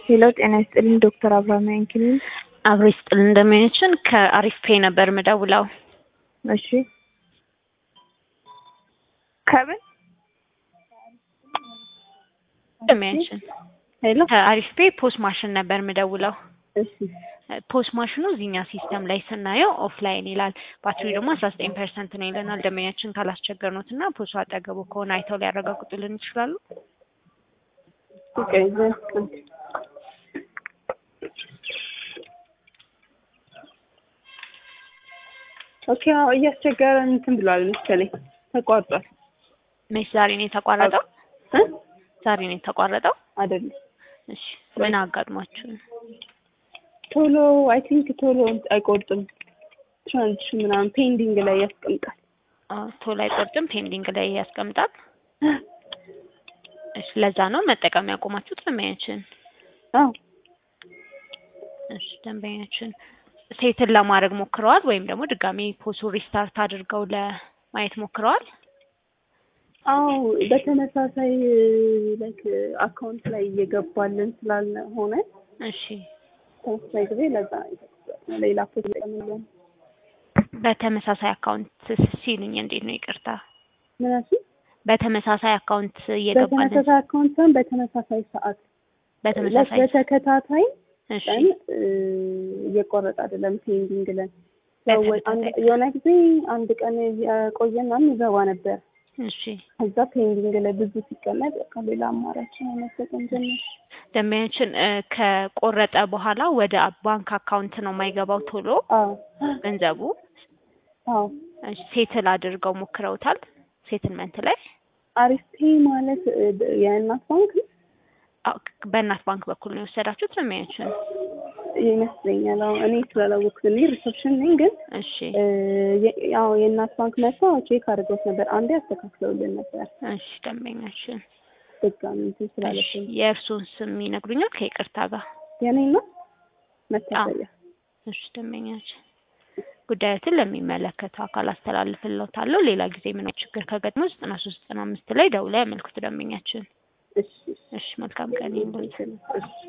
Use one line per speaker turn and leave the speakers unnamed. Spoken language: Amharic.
ሄሎ ጤና ይስጥልኝ ዶክተር አብርሃም ያንኪኒ
አብሮ ይስጥልን እንደሚያችን ከአሪፍ ፔ ነበር ምደውለው።
እሺ ከምን
እንደሚያችን
ሄሎ
ከአሪፍ ፔ ፖስት ማሽን ነበር ምደውለው።
እሺ
ፖስት ማሽኑ እዚህኛ ሲስተም ላይ ስናየው ኦፍላይን ይላል። ባትሪ ደግሞ አስራ ዘጠኝ ፐርሰንት ነው ይለናል። ደንበኛችን ካላስቸገርኖት እና ፖስቱ አጠገቡ ከሆነ አይተው ሊያረጋግጡልን ይችላሉ።
ኦኬ ዘ- ኦኬ አዎ እያስቸገረ እንትን ብሏል መሰለኝ ተቋርጧል
መች ዛሬ ነው የተቋረጠው?
እ
ዛሬ ነው የተቋረጠው።
አይደለም
እሺ ምን አጋጥሟችሁ ነው?
ቶሎ አይ ቲንክ ቶሎ አይቆርጥም ትራንዚሽን ምናምን ፔንዲንግ ላይ ያስቀምጣል
አዎ፣ ቶሎ አይቆርጥም፣ ፔንዲንግ ላይ ያስቀምጣል። እሺ ለዛ ነው መጠቀም ያቆማችሁት ደንበኛችን?
አዎ
እሺ ደንበኛችን ሴትን ለማድረግ ሞክረዋል ወይም ደግሞ ድጋሚ ፖሱ ሪስታርት አድርገው ለማየት ሞክረዋል?
አዎ በተመሳሳይ ላይክ አካውንት ላይ እየገባልን ስላልሆነ
እሺ
ተመሳሳይ ጊዜ ለዛ ሌላ ፖስት ለምን
በተመሳሳይ አካውንት ሲሉኝ እንዴት ነው? ይቅርታ
ምናሲ
በተመሳሳይ አካውንት እየገባልን
በተመሳሳይ አካውንት ሳይሆን በተመሳሳይ ሰዓት
በተመሳሳይ
በተከታታይ
እሺ
ቀን እ፣ እየቆረጠ አይደለም ፔንዲንግ ላይ ያው ወይ አንድ-
በተከታታይ
የሆነ ጊዜ አንድ ቀን የቆየና ይገባ ነበር
እሺ
ከዛ ፔንዲንግ ላይ ብዙ ሲቀመጥ ከሌላ አማራጭ መጠቀም ጀመር
ደንበኛችን እ፣ ከቆረጠ በኋላ ወደ ባንክ አካውንት ነው የማይገባው ቶሎ
አዎ
ገንዘቡ።
አዎ
እሺ፣ ሴትል አድርገው ሞክረውታል? ሴትልመንት ላይ
አሪፍ ፔ ማለት እ፣ የእናት ባንክ ነው
አዎ፣ በእናት ባንክ በኩል ነው የወሰዳችሁት ደንበኛችን?
ይመስለኛል። አዎ እኔ ስላላወቅኩት እኔ ሪሰፕሽን ነኝ፣ ግን
እሺ
እ፣ የ- ያው የእናት ባንክ መጥቶ ቼክ አድርገውት ነበር። አንዴ አስተካክለውልን ነበር
እሺ ደንበኛችን
ድጋሚ እንትን
እሺ
ስላለብኝ
የእርሱን ስም ይነግሩኛል ከይቅርታ ጋር?
የኔ ነው መታሰቢያ
እሺ ደንበኛችን ጉዳዮትን ለሚመለከተው አካል አስተላልፍልዎታለሁ። ሌላ ጊዜ ምንም ችግር ከገጥሞ ዘጠና ሶስት ዘጠና አምስት ላይ ደውለው ያመልክቱ ደንበኛችን።
እሺ
እሺ መልካም ቀን ይሁንልዎት።
እሺ